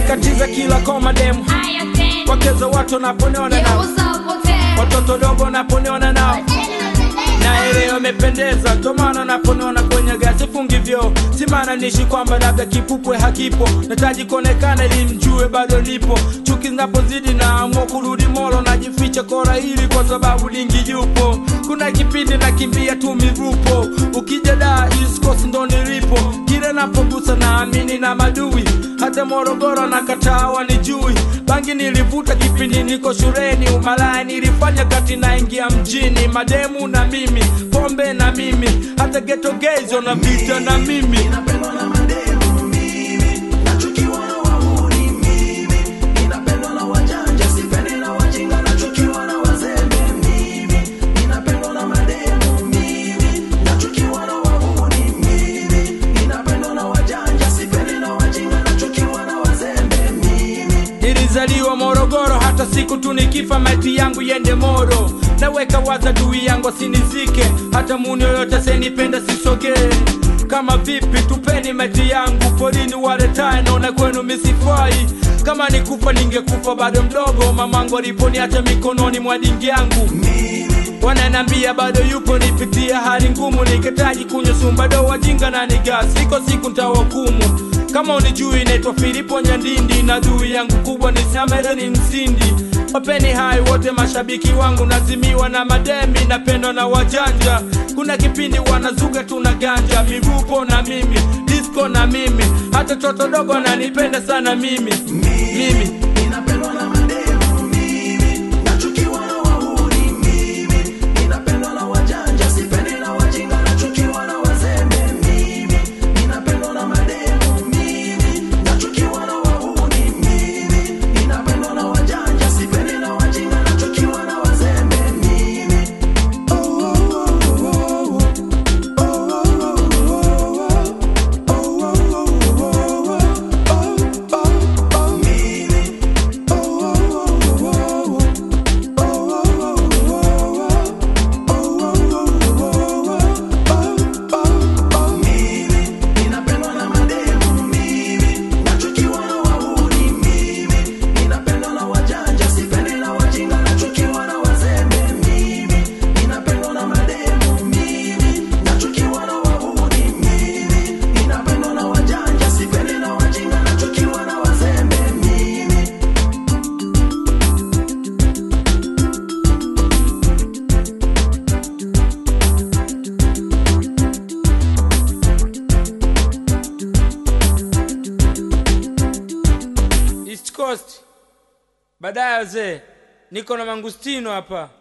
nimekatiza kila koma demu wakeza watu naponiona nao watoto dogo naponiona nao na ile wamependeza tomana naponiona kwenye gasi fungi vyo simana nishi kwamba labda kipupwe hakipo nataji kuonekana ili mjue bado lipo chuki zinapozidi naamua kurudi molo najificha kora hili kwa sababu lingi yupo kuna kipindi nakimbia tu mirupo ukija da East Coast ndo nilipo kile napogusa naamini na madui hata morogoro na kataa wanijui bangi nilivuta kipindi niko shuleni umalaya nilifanya kati naingia mjini mademu na mimi pombe na mimi hata geto gezo na vita na mimi Ninapendwa na mademu mimi, nachukiwa na wahuni mimi, ninapendwa na wajanja, sipendi na wajinga, nachukiwa na wazembe mimi, ninapendwa na mademu mimi, nachukiwa na wahuni mimi, ninapendwa na wajanja, sipendi na wajinga, nachukiwa na wazembe mimi. nilizaliwa morogoro hata siku tu nikifa maiti yangu yende moro naweka waza dui yangu asinizike hata muni yoyote senipenda sisogee kama vipi tupeni maiti yangu porini waletae naona kwenu misifai kama nikufa ningekufa bado mdogo mamangu aliponiacha mikononi mwa dingi yangu wananambia bado yupo nipitia hali ngumu nikitaji kunywa sumbado wajinga na nigasi iko siku ntawakumu kama unijui naitwa filipo nyandindi na dui yangu kubwa ni samere ni msindi wapeni hai wote mashabiki wangu nazimiwa na mademi napendwa na wajanja kuna kipindi wanazuga tuna ganja mivupo na mimi disco na mimi hata toto dogo nanipenda sana mimi mimi Ninapendwa na mademu mimi, nachukiwa na wahuni mimi, ninapendwa na wajanja, sipendi na wajinga, nachukiwa na wazembe mimi, ninapendwa na mademu mimi, nachukiwa na wahuni mimi, ninapendwa na wajanja, sipendi na wajinga, nachukiwa na wazembe mimi. Oh, oh, oh, oh, Ninapendwa na mademu mimi, nachukiwa na wahuni mimi, ninapendwa na wajanja, sipendi na wajinga, nachukiwa na wazembe mimi, ninapendwa na mademu mimi, nachukiwa na wahuni mimi, ninapendwa na wajanja, sipendi na wajinga, nachukiwa na wazembe mimi. East Coast. Baadaye wazee, niko na mangustino hapa.